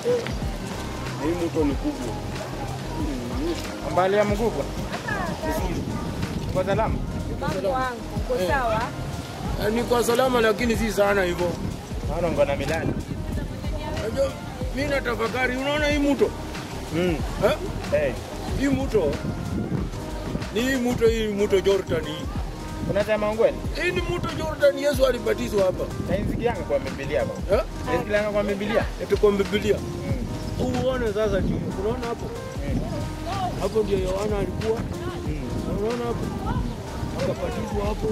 Na hii mto ni kubwa. Mbali ya mkubwa. Kwa salama. Mambo wangu, uko sawa? Eh, Ni kwa salama lakini si sana hivyo. Naona uko na milani. Unajua mimi natafakari, unaona hii mto? Mm. Eh? Hey. Hii mto ni hii mto hii mto Jordan hii. Unasema ukweli? Hii ni mto Jordan Yesu alibatizwa hapa. Naisikianga kwa Biblia hapo. Eh? Naisikianga kwa Biblia. Eti kwa Biblia. Mm. Uone sasa chini. Unaona hapo? Mm. Hapo ndio Yohana alikuwa. Mm. Unaona hapo? Akabatizwa hapo.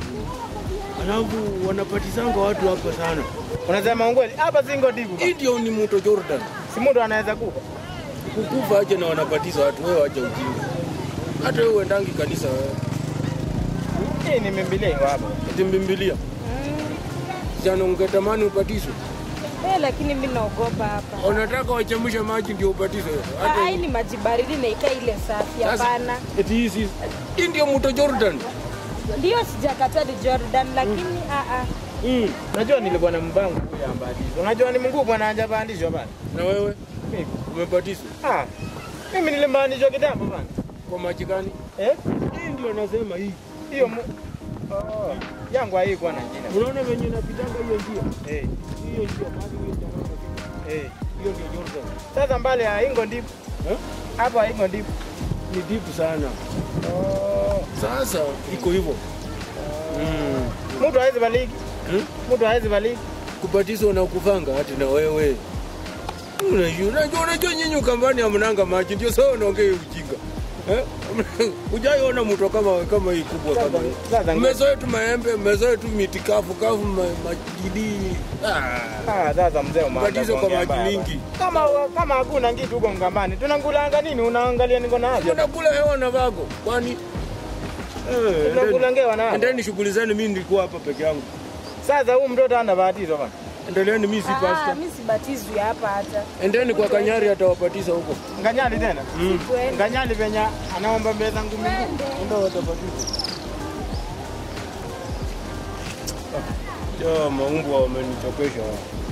Alafu wanapatizanga watu hapa sana. Unasema ukweli? Hapa singo dibu. Hii ndio ni mto Jordan. Si mtu anaweza kufa. Kukufa aje na wanabatiza watu, wewe wacha ujinga. Hata wewe uendangi kanisa wewe. Hii ni Biblia iko hapa. Eti mbimbilia. Jana ungetamani ubatizwe. Eh, lakini mimi naogopa hapa. Unataka wachemshe maji ndio ubatizwe. Hata Ah, hii ni maji baridi na ikaa ile safi. Sasa, Hapana. Eti hii si hii ndio mto Jordan. Ndio sijakataa ni Jordan, lakini ah ah. Mm. Unajua nilikuwa na mbangu kule ambadizo. Unajua ni Mungu bwana hajapandishwa bana. Na wewe Mimi. umebatizwa Ah. Mimi nilimbandishwa kitambo bana. kwa maji gani? Eh? Hii ndio nasema hii. Hiyo mu... Oh. Yangu haikuwa na jina. Unaona venye napitanga hiyo njia? Eh. Hiyo njia maji hiyo jamaa anapita. Eh. Hiyo ndio Jordan. Sasa mbali ya Ingo ndipo. Eh? Hapo Ingo ndipo. Ni deep sana. Oh. Sasa iko hivyo. Mm. Mtu hawezi baliki. Hmm? Mtu hawezi baliki. Kubatizwa na kuvanga hati na wewe. Unajua, unajua, unajua nyinyi ukambani hamnanga maji ndio sawa unaongea hiyo ujinga. Eh? Hujaiona mto kama kama hii kubwa kama hii. Sasa Mmezoea tu maembe, mmezoea tu miti kavu kavu, ma- majidi. Ah. Ah, sasa mzee umeanza Ubatizo kwa kuongea maji baba. mingi. Kama kama hakuna kitu huko Mkambani, tunangulanga nini? Unaangalia niko na afya. Unakula hewa na vago. Kwani eh, endeni- Tunakulangewa na. endeni shughuli zenu, mimi nilikuwa hapa peke yangu. Sasa huyu mtoto ana batizwa bana. Endeleeni, mimi si Ah, pastor. mimi sibatizwi hapa hata. Endeni kwa Kanyari atawabatiza huko. Nganyali tena. Kwenda. Nganyali venye anaomba mbele zangu mingi. Twende. Ndio watabatizwa. Ja, maumbwa wamenichokesha.